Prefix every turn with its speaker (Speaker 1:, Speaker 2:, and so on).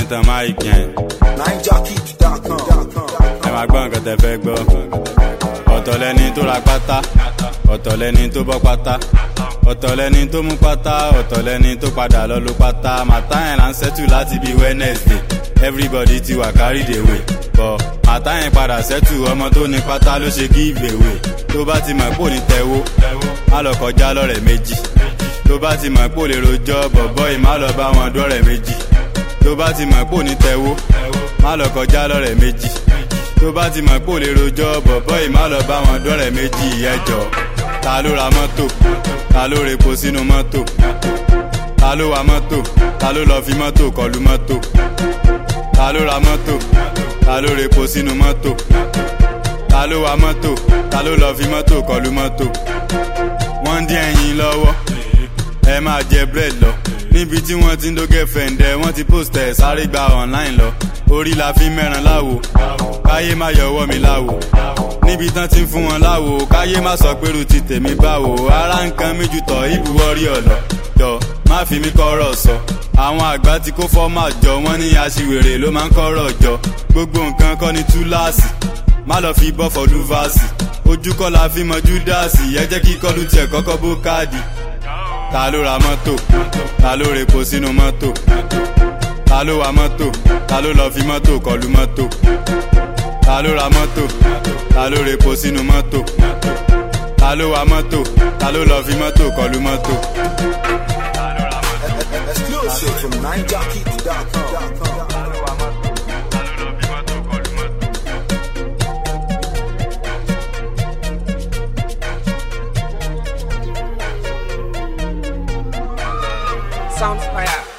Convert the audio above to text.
Speaker 1: tan mic yẹn
Speaker 2: NineJockey.com.
Speaker 1: ẹ máa gbọ́ nǹkan tẹ fẹ́ gbọ́ ọ̀tọ̀ lẹni tó ra pátá ọ̀tọ̀ lẹni tó bọ́ pátá ọ̀tọ̀ lẹni tó mú pátá ọ̀tọ̀ lẹni tó padà lọ lo pátá màtá yẹn là ń sẹ́tù láti bí wednesday everybody ti wà carried away bọ̀ màtá yẹn padà sẹ́tù ọmọ tó ní pátá ló ṣe give away tó bá ti mọ̀ pò ní tẹ̀wó má lọ kọjá lọ́rẹ̀ méjì tó bá ti mọ̀ pò lè rojọ́ bọ̀bọ́ ì má lọ bá wọn dọ́rẹ̀ méjì tó bá ti mọ̀ pò ní tẹ̀wó má lọ kọjá lọ́rẹ̀ méjì tó bá ti mọ̀ pò lè rojọ́ bọ̀bọ́ ì má lọ bá wọn dọ́rẹ̀ méjì ẹjọ́ ta ló ra mọ́tò ta ló repo sínú mọ́tò ta ló wa mọ́tò ta ló lọ fi mọ́tò kọlu mọ́tò ta ló ra mọ́tò ta ló repo sínú mọ́tò ta ló wa mọ́tò ta ló lọ fi mọ́tò kọlu mọ́tò wọ́n ń dín ẹyin lọ́wọ́ ẹ máa jẹ bread lọ níbi tí wọ́n ti ń dógẹ́ fẹ̀ǹdẹ̀ wọ́n ti post ẹ̀ sáré gba online lọ orí la fi mẹ́ran láwo káyé má yọ ọwọ́ mi láwo níbi tán ti ń fún wọn láwo káyé má sọ pé ti tèmi báwo ara nǹkan méjì tọ̀ ìbúwọ́rí ọ̀lọ́ jọ má fi mí kọ́rọ̀ sọ àwọn àgbà tí kó fọ́mà jọ wọ́n ní aṣiwèrè ló máa ń kọ́rọ̀ jọ gbogbo nǹkan kọ́ ni túláàsì má lọ fi bọ́ fọdún fásì ojú kọ́ la fi mọ júdásì ẹ jẹ́ kí kọ́lù tiẹ̀ kọ́kọ́ bó káàdì ta ló ra mọ́tò ta ló repo sínú mọ́tò ta ló wa mọ́tò ta ló lọ fi mọ́tò kọlu mọ́tò ta ló ra mọ́tò ta ló repo sínú mọ́tò ta ló wa mọ́tò ta ló lọ fi mọ́tò kọlu mọ́tò.
Speaker 2: Exclusive from NineJockey.com.
Speaker 3: Soundfire.